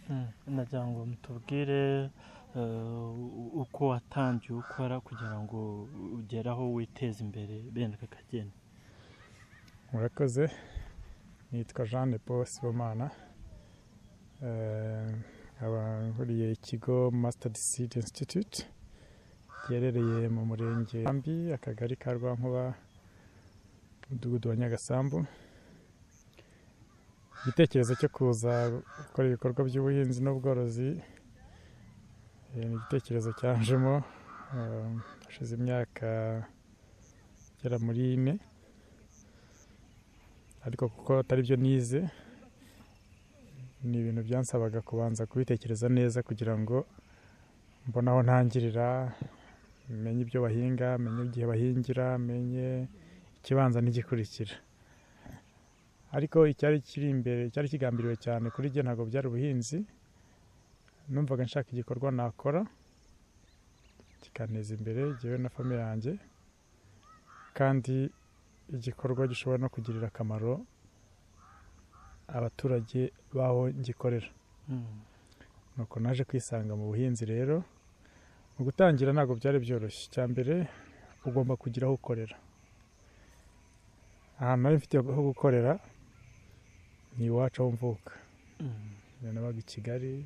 Mm, nagira ngo mutubwire eh, uko watangiye ukora kugira ngo ugere aho witeze imbere bene aka kageni murakoze nitwa jean de paul sibomana Eh, nkaba nkuriye ikigo master seed institute giherereye mu murenge wa Rambi akagari ka rwankuba umudugudu wa nyagasambu igitekerezo cyo kuza gukora ibikorwa by'ubuhinzi n'ubworozi eh, ni igitekerezo cyanjemo eh, hashize imyaka igera muri ine ariko kuko atari byo nize ni ibintu byansabaga kubanza kubitekereza neza kugira ngo mbone aho ntangirira menye ibyo bahinga menye igihe bahingira menye ikibanza n'igikurikira ariko icyari kiri imbere cyari kigambiriwe cyane kuri jye ntabwo byari ubuhinzi numvaga nshaka igikorwa nakora kikanteza imbere jyewe na famiye yanjye kandi igikorwa gishobora no kugirira akamaro abaturage b'aho gikorera Mm, nuko naje kwisanga mu buhinzi rero mu gutangira ntabwo byari byoroshye icya mbere ugomba kugira aho ukorera ahantu nari mfite ho gukorera ni iwacu aho mvuka mm, Njye nabaga i kigali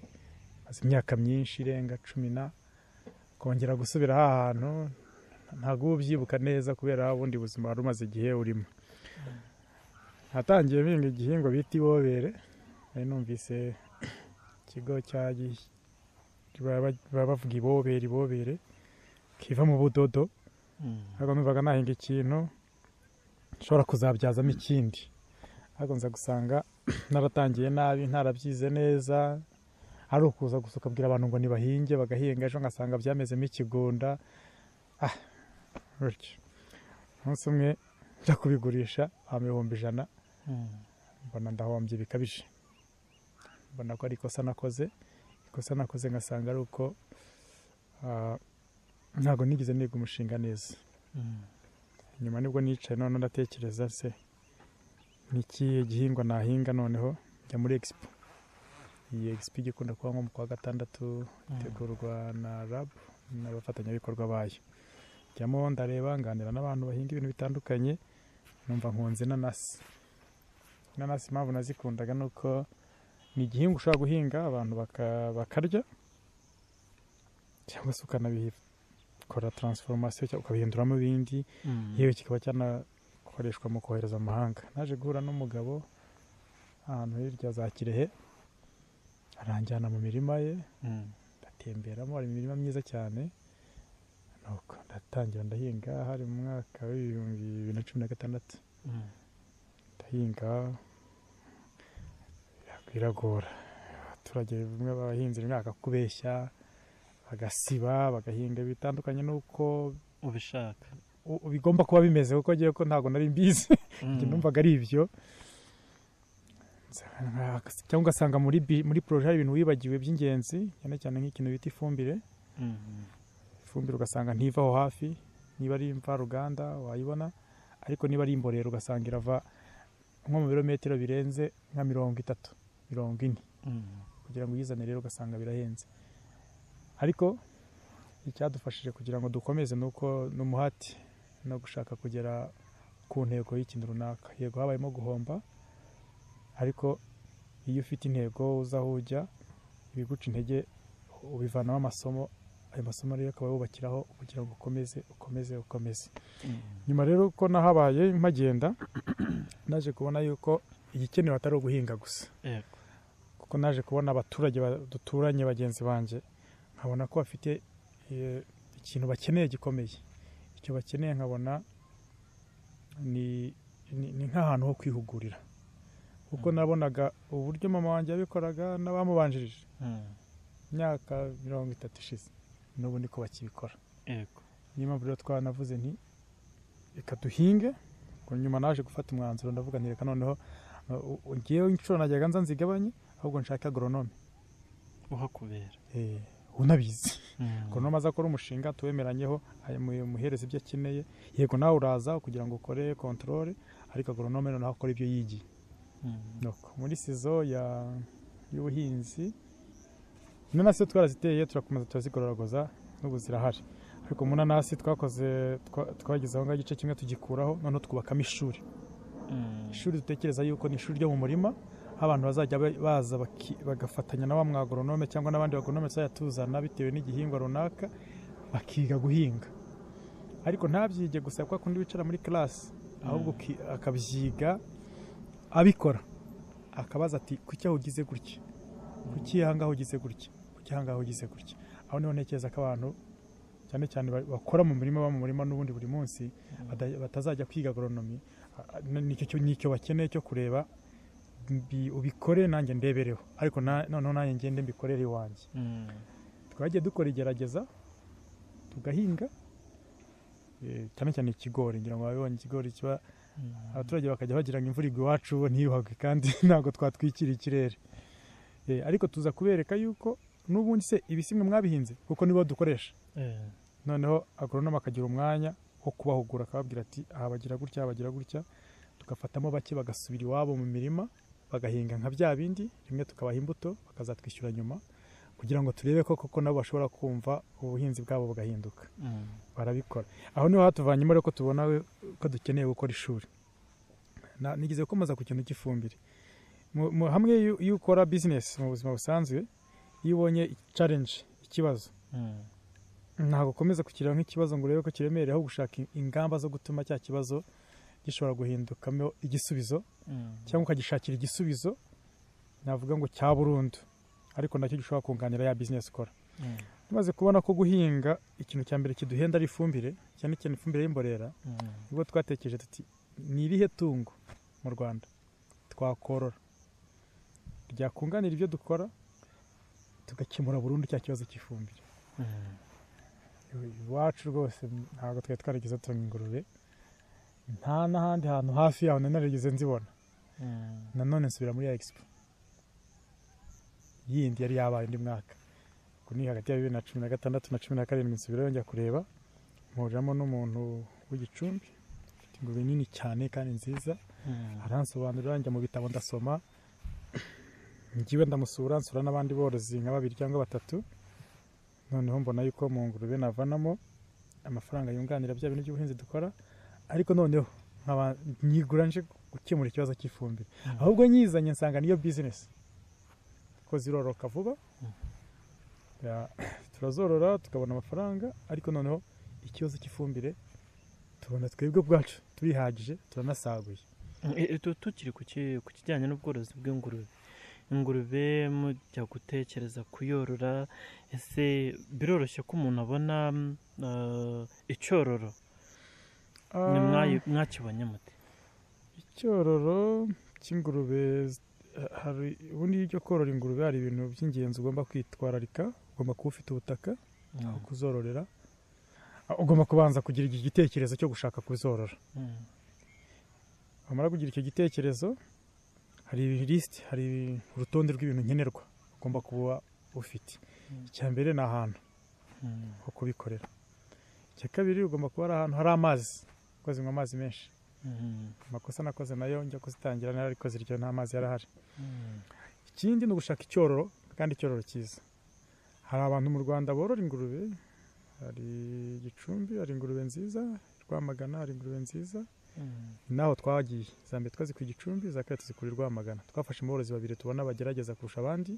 maze imyaka myinshi irenga cumi na kongera gusubira aha hantu ntabwo uba ubyibuka neza kubera ubundi buzima wari umaze igihe urimo natangiye mpinga igihingwa bita iwobere nari numvise ikigo cya gi- baba baba bavuga ibobere ibobere kiva mu budodo mm, ntabwo numvaga nahinga ikintu nshobora kuzabyazamo ikindi ariko nza gusanga naratangiye nabi ntarabyize neza ari ukuza gusa ukabwira abantu ngo nibahinge bagahinga ejo ngasanga byamezemo ikigunda ah gutyo umunsi umwe njya kubigurisha abantu ibihumbi ijana mm, mbona ndahombye bikabije mbona ko ari ikosa nakoze ikosa nakoze ngasanga ari uko ah, ntabwo nigeze niga umushinga neza mm, nyuma nibwo nicaye noneho ndatekereza se ni ikihe gihingwa nahinga noneho njya muri expo iyi expo ijya ikunda kuba nko mu kwa gatandatu itegurwa na rab n'abafatanyabikorwa bayo njyamo ndareba nganira n'abantu bahinga ibintu bitandukanye numva nkunze inanasi inanasi impamvu nazikundaga ni uko ni igihingwa ushobora guhinga abantu baka- bakarya cyangwa se ukanabikora transformation cyangwa ukabihinduramo ibindi mm, yewe kikaba cyanakoreshwa mu kohereza amahanga naje guhura n'umugabo ahantu hirya za kirehe aranjyana mu mirima ye mm, ndatemberamo hari imirima myiza cyane nuko ndatangira ndahinga hari mu mwaka w'ibihumbi bibiri na cumi na gatandatu mm, ndahinga biragora abaturage bimwe bahinze rimwe bakakubeshya bagasiba bagahinga bitandukanye n'uko ubishaka u- bigomba kuba bimeze kuko agiye ko ntabwo nari mbizi Mm, njye numvaga ari ibyo Nsanga- cyangwa ugasanga muri bi- muri poroje hari ibintu wibagiwe by'ingenzi cyane cyane nk'ikintu bita ifumbire mm, ifumbire ugasanga ntiva aho hafi niba ari imvaruganda wayibona ariko niba ari imborera ugasanga irava nko mu birometero birenze nka mirongo itatu mirongo ine mm, kugira ngo uyizane rero ugasanga birahenze ariko icyadufashije kugira ngo dukomeze ni uko ni umuhati no gushaka kugera ku ntego y'ikintu runaka yego habayemo guhomba ariko iyo ufite intego uza aho ujya ibiguca intege ubivanamo amasomo ayo masomo rero akaba yubakiraho kugira ngo ukomeze ukomeze ukomeze mm, nyuma rero ko nahabaye mpagenda naje kubona yuko igikenewe atari uguhinga gusa yego kuko naje kubona abaturage ba- duturanye bagenzi banjye nkabona ko bafite eh, ikintu bakeneye gikomeye icyo bakeneye nkabona ni, ni, ni nk'ahantu ho kwihugurira kuko Mm. nabonaga uburyo mama wanjye yabikoraga n'abamubanjirije mm, imyaka mirongo itatu ishize n'ubu niko bakibikora yego niyo mpamvu rero twanavuze nti reka duhinge ngo nyuma naje gufata umwanzuro ndavuga nti reka noneho uh, u- ngewe inshuro najyaga nza nzigabanye ahubwo nshaka agoronome uhakubera Eh, unabizi Mm, agoronome aza akora umushinga tuwemeranyeho ayo mu- umuhereza ibyo akeneye yego nawe uraza kugira ngo ukore kontorore ariko agoronome noneho akora ibyo yigiye mm, Nuko muri sizo ya y'ubuhinzi inanasi yo twaraziteye turakomeza turazigororagoza n'ubu zirahari ariko mu nanasi twakoze twa- twageze aho ngaho igice kimwe tugikuraho noneho twubakamo ishuri ishuri dutekereza yuko ni ishuri ryo mu murima aho abantu bazajya ba- baza baki- bagafatanya na wa mwagoronome cyangwa n'abandi bagoronome tuzajya tuzana bitewe n'igihingwa runaka bakiga guhinga ariko ntabyige gusa kwa kundi wicara muri karasi ahubwo uki- akabyiga abikora akabaza ati kuki aho ugize gutya kuki aha ngaha ugize gutya kuki aha ngaha ugize gutya aho niho ntekereza ko abantu cyane cyane ba- bakora mu murima baba mu murima n'ubundi buri munsi bada- batazajya kwiga agoronomi a- a- nicyo cyo- nicyo bakeneye cyo kureba mbi- ubikore nanjye ndebereho ariko na- noneho nanjye ngende mbikorere iwanjye twagiye dukora igerageza tugahinga eh, cyane cyane ikigori ngira ngo babibonye ikigori kiba abaturage bakajya bagira ngo imvura igwa iwacu ntiyuhagwe kandi ntabwo twatwikira ikirere Eh, ariko tuza kubereka yuko n'ubundi se ibisimwe mwabihinze kuko nibo dukoresha noneho agoronome akagira umwanya wo kubahugura akababwira ati aha bagira gutya aha bagira gutya tugafatamo bake bagasubira iwabo mu mirima bagahinga nka bya bindi rimwe tukabaha imbuto bakazatwishyura nyuma kugira ngo turebe ko koko nabo bashobora kumva ubuhinzi bwabo bugahinduka barabikora aho niho hatuvanyemo rero ko tubona ko dukeneye gukora ishuri Na- nigeze gukomeza ku kintu cy'ifumbire Mu- mu- hamwe iyo- iyo ukora bizinesi mu buzima busanzwe iyo ubonye challenge ikibazo ntabwo ukomeza kugira nk'ikibazo ngo urebe ko kiremereye aho gushaka in- ingamba zo gutuma cya kibazo gishobora guhindukamo igisubizo cyangwa ukagishakira igisubizo navuga ngo cya burundu ariko nacyo gishobora kunganira ya bizinesi ukora tumaze kubona ko guhinga ikintu cya mbere kiduhenda ari ifumbire cyane cyane ifumbire y'imborera ubwo twatekereje tuti ni irihe tungo mu rwanda twakorora ryakunganira ibyo dukora tugakemura burundu cya kibazo cy'ifumbire iwacu rwose ntabwo twari twarigeze tunga ingurube nta n'ahandi hantu hafi yaho nari narigeze nzibona nanone nsubira muri ya expo yindi yari yabaye undi mwaka ubwo ni hagati ya bibiri na cumi na gatandatu na cumi na karindwi nsubirayo njya kureba mpuriramo n'umuntu w'igicumbi ufite ingurube nini cyane kandi nziza aransobanurira njya mu bitabo ndasoma ngiwe ndamusura nsura n'abandi borozi nka babiri cyangwa batatu noneho mbona yuko mu ngurube navanamo amafaranga yunganira bya bintu by'ubuhinzi dukora ariko noneho nkaba nyigura nje gukemura ikibazo cy'ifumbire Mhm. ahubwo nyizanye nsanga niyo bizinesi kuko ziroroka vuba Ya, turazorora tukabona amafaranga ariko noneho ikibazo cy'ifumbire tubona twebwe ubwacu turihagije turanasaguye tukiri ku ki- ku kijyanye n'ubworozi bw'ingurube ingurube mujya gutekereza kuyorora ese biroroshye ko umuntu abona mm, eh, icyororo Ni mwayi- mwakibonye muti icyororo cy'ingurube z- hari ubundi iyo ujya korora ingurube hari ibintu by'ingenzi ugomba kwitwararika ugomba kuba ufite ubutaka aho kuzororera Ah, ugomba kubanza kugira iki gitekerezo cyo gushaka kuzorora Mm, wamara kugira icyo gitekerezo hari lisiti hari urutonde rw'ibintu nkenerwa ugomba kuba ufite Mm. icya mbere ni ahantu mm, ho kubikorera icya kabiri ugomba kuba ari ahantu hari amazi kuko zinywa amazi menshi mm, amakosa nakoze nayo njya kuzitangira nayo ariko ziryo nta mazi yarahari mm, ikindi ni ugushaka icyororo kandi icyororo cyiza hari abantu mu rwanda borora ingurube hari gicumbi hari ingurube nziza i rwamagana hari ingurube nziza mm, ni naho twagiye za mbere twazikuye i gicumbi za kabiri tuzikura i rwamagana twafashe aborozi babiri tubona bagerageza kurusha abandi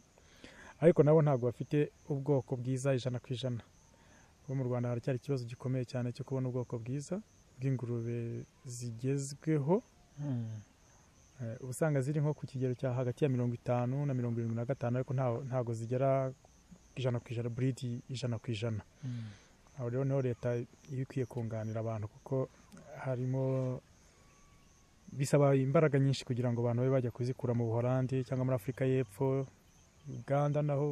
ariko nabo ntabwo bafite ubwoko bwiza ijana ku ijana kuko mu rwanda haracyari ikibazo gikomeye cyane cyo kubona ubwoko bwiza bw'ingurube zigezweho mm, Eh, uba usanga ziri nko ku kigero cya hagati ya mirongo itanu na mirongo irindwi na gatanu ariko nta- ntabwo zigera ijana ku ijana buridi ijana ku ijana mm. aho rero niho leta iba ikwiye kunganira abantu kuko harimo bisaba imbaraga nyinshi kugira ngo abantu babe bajya kuzikura mu buholandi cyangwa muri afurika y'epfo uganda naho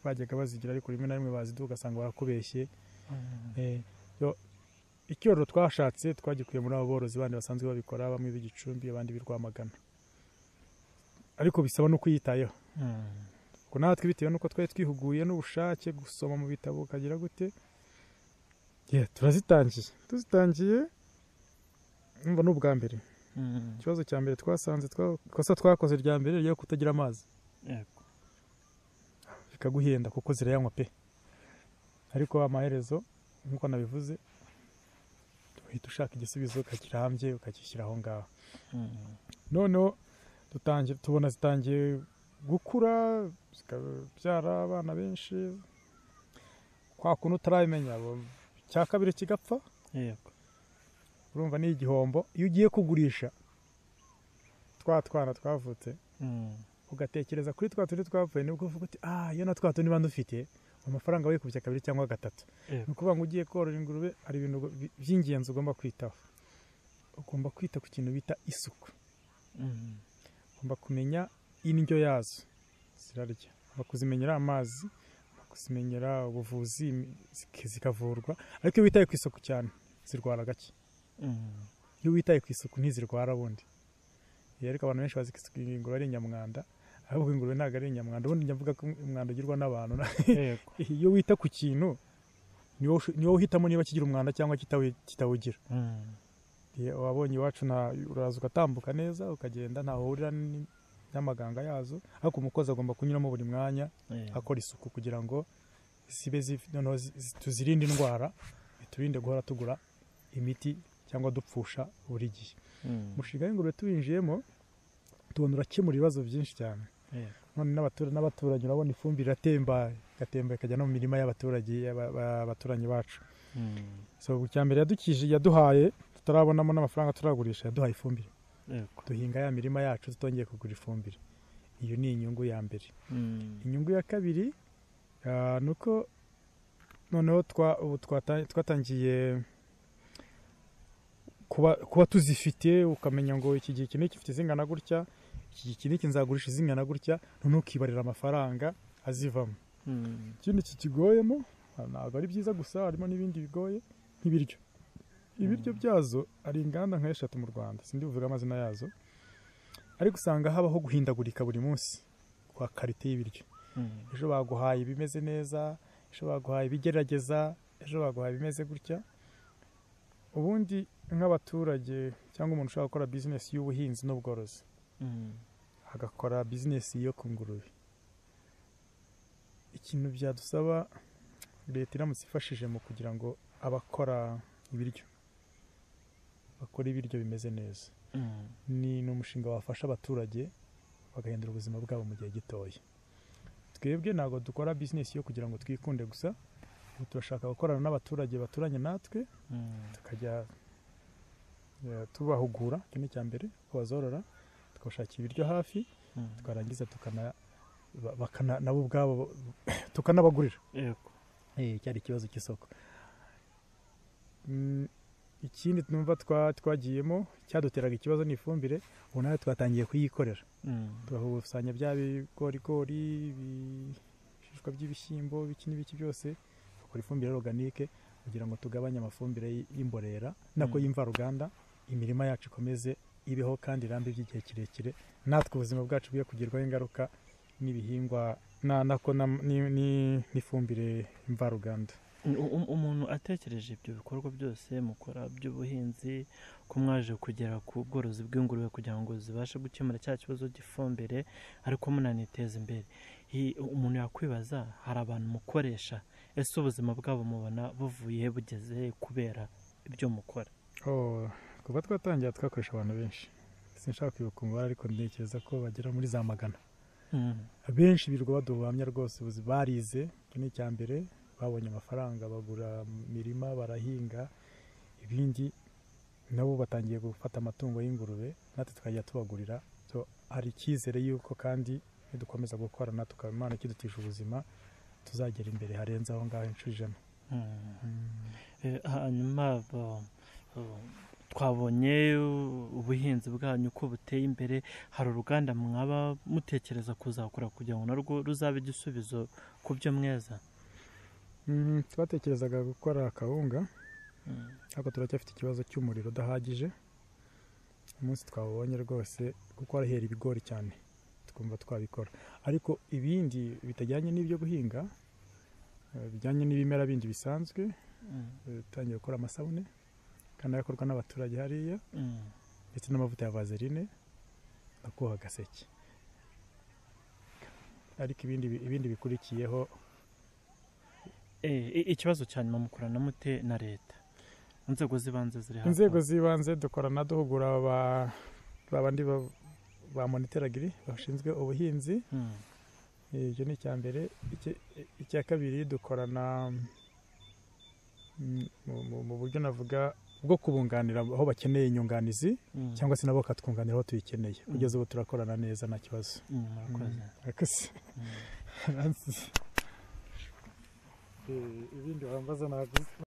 bajyaga bazigira ariko rimwe na rimwe baziduha ugasanga barakubeshye Mm, Eh, yo- icyororo twashatse twagikuye muri abo borozi bandi basanzwe babikora bamwe b'igicumbi abandi b'i Rwamagana ariko bisaba no kuyitayeho mm, kuko natwe bitewe n'uko twari twihuguye n'ubushake gusoma mu bitabo ukagira gute yeah, turazitangiye tuzitangiye umva ni ubwa mbere mm. ikibazo cya mbere twasanze twa- ikosa twakoze rya mbere ryo kutagira amazi Yego. bikaguhenda kuko zirayanywa pe ariko amaherezo nk'uko nabivuze uhita ushaka igisubizo ukakirambye ukakishyira aho ngaho Mm. noneho dutangiye tubona zitangiye gukura zikabyara abana benshi kwa kuntu utarabimenya bo- icya kabiri kigapfa Yego. urumva ni igihombo iyo ugiye kugurisha twa twana twavutse Mm. ugatekereza kuri twa tundi twapfuye nibwo uvuga uti ah iyo na twa tundi mba dufite amafaranga wikubye kabiri cyangwa gatatu Yego. ni ukuvuga ngo ugiye korora ingurube hari ibintu bi- by'ingenzi ugomba kwitaho ugomba kwita ku kintu bita isuku Mm. ugomba kumenya indyo yazo zirarya ugomba kuzimenyera amazi ugomba kuzimenyera ubuvuzi imi- zik- zikavurwa ariko iyo witaye ku isuku cyane zirwara gake Mm. iyo witaye ku isuku ntizirwara bundi Iyo ariko abantu benshi bazi ko isuku ingurube ari inyamwanda ahubwo ingurube ntabwo ari inyamwanda ubundi njya mvuga ko umwanda ugirwa n'abantu Yego. iyo wita ku kintu ni wowe ush- ni wowe uhitamo niba kigira umwanda cyangwa kitawi- kitawugira Mm. Iyo wabonye iwacu nta uraza ugatambuka neza ukagenda ntaho uhurira n- n'amaganga yazo ariko umukozi agomba kunyuramo buri mwanya Yego. akora isuku kugira ngo zibe zif- noneho zi- zi- tuzirinde indwara biturinde guhora tugura imiti cyangwa dupfusha buri gihe Mm. umushinga w'ingurube tuwinjiyemo tubona urakemura ibibazo byinshi cyane Yego. none n'abatura- n'abaturanyi urabona ifumbire iratemba igatemba ikajya no mu mirima y'abaturage y'aba- ba- abaturanyi bacu Mm. so icya mbere yadukije yaduhaye tutarabonamo n'amafaranga turagurisha yaduhaye ifumbire Yego. duhinga ya mirima yacu tutongeye kugura ifumbire iyo ni inyungu ya mbere Mm. inyungu ya kabiri ah, ni uko noneho twa- ubu twata- twatangiye kuba- kuba tuzifite ukamenya ngo iki gihe iki ni ikifite zingana gutya iki gihe iki ni iki nzagurisha zingana gutya noneho ukibarira amafaranga azivamo Mm. ikindi kikigoyemo ah, ntabwo ari byiza gusa harimo n'ibindi bigoye nk'ibiryo ibiryo Mm. byazo hari inganda nka eshatu mu rwanda sindi buvuge amazina yazo ariko usanga habaho guhindagurika buri munsi kwa karite y'ibiryo Mm. ejo baguhaye ibimeze neza ejo baguhaye ibigerageza ejo baguhaye ibimeze gutya ubundi nk'abaturage cyangwa umuntu ushaka gukora bizinesi y'ubuhinzi n'ubworozi Mm. agakora bizinesi yo ku ngurube ikintu byadusaba leta iramutse ifashije mu kugira ngo abakora ibiryo bakora ibiryo bimeze neza Mm. ni ni umushinga wafasha abaturage bagahindura ubuzima bwabo mu gihe gitoya twebwe ntabwo dukora bizinesi yo kugira ngo twikunde gusa ubu turashaka gukorana n'abaturage baturanye natwe Mm. tukajya eh, tubahugura icyo ni icya mbere uko bazorora tukabashakira ibiryo hafi Mm. twarangiza tukana ba- bakana nabo ubwabo tukanabagurira Yego. cyari ikibazo cy'isoko Mm, ikindi numva twa- twagiyemo cyaduteraga ikibazo ni ifumbire ubu nawe twatangiye kuyikorera Mm. turakusanya bya bigorigori ibi- ibishishwa by'ibishyimbo ibiki n'ibiki byose bakora ifumbire organique kugira ngo tugabanye amafumbire y- y'imborera nako Mm. y'imvaruganda imirima yacu ikomeze ibeho kandi irambe by'igihe kirekire natwe ubuzima bwacu bwe kugerwaho ingaruka n'ibihingwa na- nako na- ni- ni- n'ifumbire mvaruganda U- u- umuntu atekereje ibyo bikorwa byose mukora by'ubuhinzi ko mwaje kugera ku bworozi bw'ingurube kugira ngo zibashe gukemura cya kibazo cy'ifumbire ariko munaniteza imbere Hi- umuntu yakwibaza hari abantu mukoresha ese ubuzima bwabo mubona buvuye he, bugeze he kubera ibyo mukora Oh, kuva twatangira twakoresha abantu benshi sinshaka kwibuka umubare ariko ntekereza ko bagera muri za magana Mm, benshi birirwa baduhamya rwose ubuzi barize icyo ni icya mbere babonye amafaranga bagura imirima barahinga ibindi nabo batangiye gufata amatungo y'ingurube natwe tukajya tubagurira so, hari icyizere y'uko kandi nidukomeza gukorana tukaba imana kidutisha ubuzima tuzagera imbere harenze aho ngaho inshuro ijana mm. Eh, hanyuma ba- ba- twabonye u- ubuhinzi bwanyu uko buteye imbere hari uruganda mwaba mutekereza kuzakora kugira ngo narwo ruzabe igisubizo ku byo mweza Mm, twatekerezaga gukora akawunga Mm. ariko turacyafite ikibazo cy'umuriro udahagije umunsi twawubonye rwose kuko harahera ibigori cyane twumva twabikora ariko ibindi bitajyanye n'ibyo guhinga eh, bijyanye n'ibimera bindi bisanzwe Mm. eh, dutangiye gukora amasabune kandi arakorwa n'abaturage hariya Mm. ndetse n'amavuta ya vaseline akuha agaseke ariko ibindi bi- ibindi bikurikiyeho Eh, i- ikibazo cya nyuma mukorana mute na leta inzego z'ibanze ziri hafi inzego z'ibanze dukorana duhugura ba- ba bandi ba- ba monitoragiri bashinzwe ubuhinzi Hmm, ibyo ni icya mbere Iki- icya kabiri dukorana mm, mu- mu- mu buryo navuga bwo kubunganira aho bakeneye inyunganizi hmm, cyangwa se nabo bakatwunganira aho tuyikeneye Mm. kugeza ubu turakorana neza nta kibazo hmm, murakoze. Murakoze. Hmm. Nansize. ibindi wambaza ntabwo